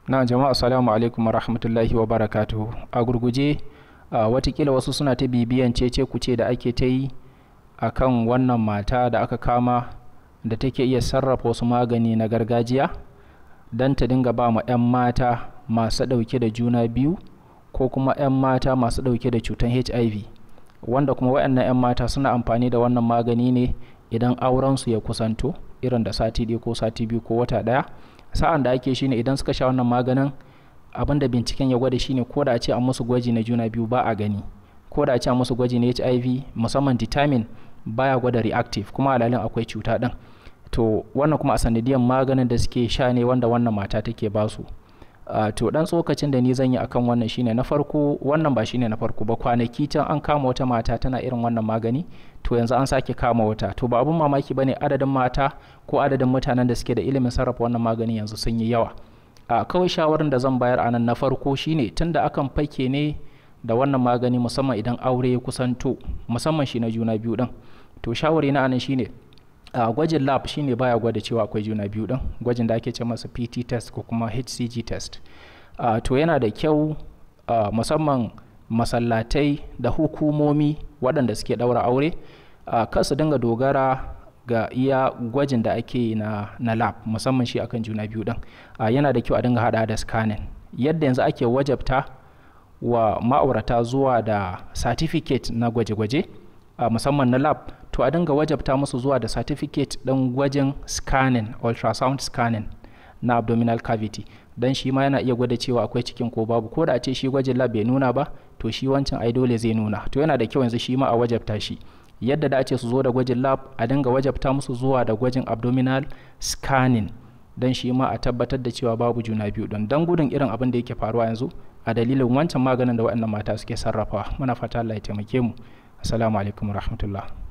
na jama'a assalamu alaikum rahmatullahi wa barakatuhu a gurguje watakila wasu suna ta bibiyan cece kuce da ake ta yi a kan wannan mata da aka kama da take iya sarrafa wasu magani na gargajiya don ta dinga ba ma 'yan mata masu ɗauke da juna biyu ko kuma 'yan mata masu ɗauke da cutar hiv wanda kuma waɗannan 'yan mata suna amfani da wannan magani ne idan aurensu ya kusanto irin da sati ɗaya ko sati biyu ko wata ɗaya sa'an da ake shine idan suka sha wannan maganin abin da binciken ya gwada shine ko da a ce an musu gwaji na juna biyu ba a gani ko da a ce an musu gwaji na hiv musamman determine baya gwada reactive kuma alalin akwai cuta ɗin to wannan kuma a sanadiyan maganin da suke sha ne wanda wannan mata take basu Uh, to dan tsokacin da ni zan yi akan wannan shine na farko wannan ba shine na farko ba kwanaki can an kama wata mata tana irin wannan magani to yanzu an sake kama wata to ba abun mamaki bane adadin mata ko adadin mutanen da suke da ilimin sarrafa wannan magani yanzu sun yi yawa a uh, kawai shawarar da zan bayar anan na farko shine tunda akan fake ne da wannan magani musamman idan aure ya kusanto musamman shi na juna biyu din to shawari na anan shine a uh, gwajin lab shine baya gwada cewa akwai juna biyu din gwajin da ake ce masa pt test ko kuma hcg test uh, to yana da kyau uh, musamman masallatai da hukumomi waɗanda suke ɗaura aure uh, kar su dinga dogara ga iya gwajin da ake na, na lab musamman shi akan juna biyu din uh, yana da kyau a dinga hada da scanning yadda yanzu ake wajabta wa ma'aurata zuwa da certificate na gwaje-gwaje uh, musamman na lab to a dinga wajabta musu zuwa da certificate ɗin gwajin scanning ultrasound scanning na abdominal cavity don shi ma yana iya gwada cewa akwai cikin ko babu ko da a ce shi gwajin lab bai nuna ba to shi wancan ai dole zai nuna to yana da kyau yanzu shi ma a wajabta shi yadda da ce su zo da gwajin lab a dinga wajabta musu zuwa da gwajin abdominal scanning don shi ma a tabbatar da cewa babu juna biyu don don gudun irin abin da yake faruwa yanzu a dalilin wancan maganin da waɗannan mata suke sarrafawa muna fata Allah ya taimake mu assalamu alaikum warahmatullahi